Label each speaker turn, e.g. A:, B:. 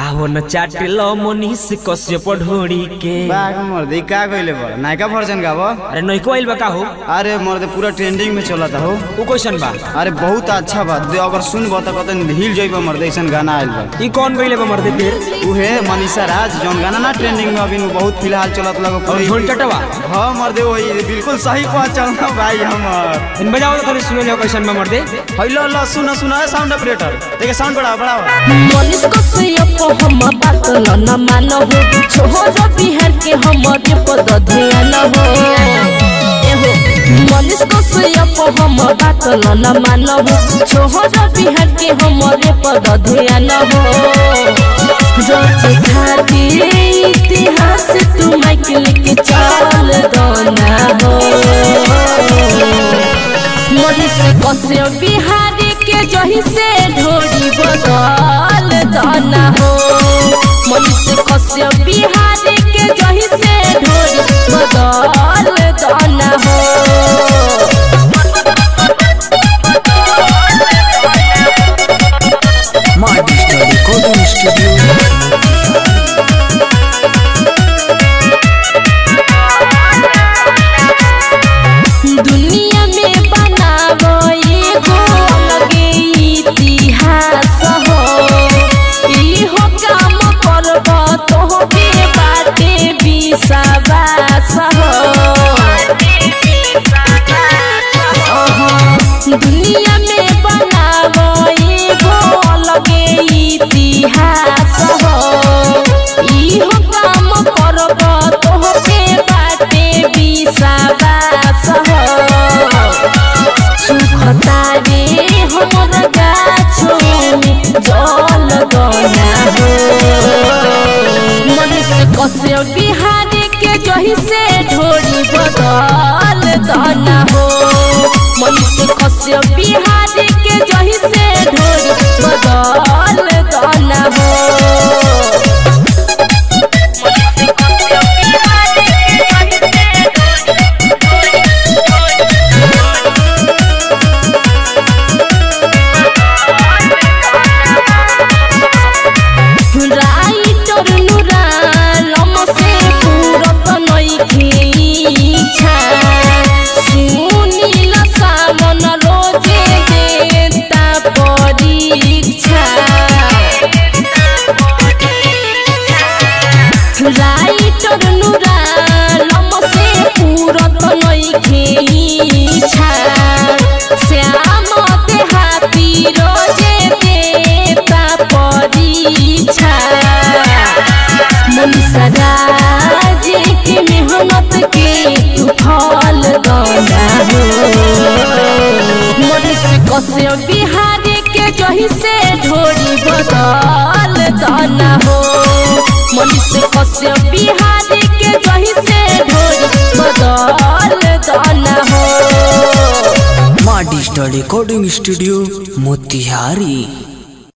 A: आवो न चाटिल मनीष कश्यप ढोड़ी के
B: बाग मर्दे का कइले बड़ नायका वर्जन गाव
A: अरे नइको आइल बा का हो
B: अरे मर्दे पूरा ट्रेंडिंग में चलता हो
A: उ क्वेश्चन बा
B: अरे बहुत अच्छा बा दे अगर सुनब त कतन हिल जइबा मर्दे ऐसन गाना आइल बा
A: ई कौन गइले बा मर्दे फिर
B: उहे मनीषा राज जौन गाना ना ट्रेंडिंग में अभी बहुत फिलहाल चलत लगो
A: और ढोल चटवा
B: हाँ मर्दे वही बिल्कुल सही पहचान भाई हमर
A: इन बजाओ तो सुनो ले क्वेश्चन में मर्दे
B: हेलो लो सुनो सुनो साउंड ऑपरेटर देखिए साउंड बढ़ाओ बढ़ाओ
C: मनीष को सुयप हम बात न मानो हो छोहर बिहार के हमरे पद ध्यान हो एहो मनीष को सुयप हम बात न मानो हो छोहर बिहार के हमरे पद ध्यान हो रोचे खातिर इतिहास तू माइक लेके चल दोना हो मनीष कसे बिहारी के जही से ढोरी बदल दाना हो मनीष कसे बिहारी के जही से ढोरी बदल दाना हो दुनिया में बनावो एगो अलगे इतिहास हो इहो काम करब तोहके बाटे विश्वास हो अहा, दुनिया में बनावो एगो अलगे इतिहास हो इहो काम करब तोहके बाटे विश्वास हो सुखतारे हमर गाछो में जल गना हो मनीष कसे बिहारी के जही से ढोरी बदल दाना हो मनीष कसे बिहारी के जही से ढोरी बदल दाना हो राइटर नुरालम से पूरत नइखे इच्छा सुनील सामन रोजे देता परीक्षा राइटर नुरालम से पूरत नइखे इच्छा श्याम देहाती रोजे देता परीक्षा मनीषा राज के मेहनत के तू फल दाना हो मनीष कसे बिहारी के जही से ढोरी बदल दाना हो मनीष कसे बिहारी के जही से ढोरी बदल दाना हो
D: माँ डिजिटल रिकॉर्डिंग स्टूडियो मोतिहारी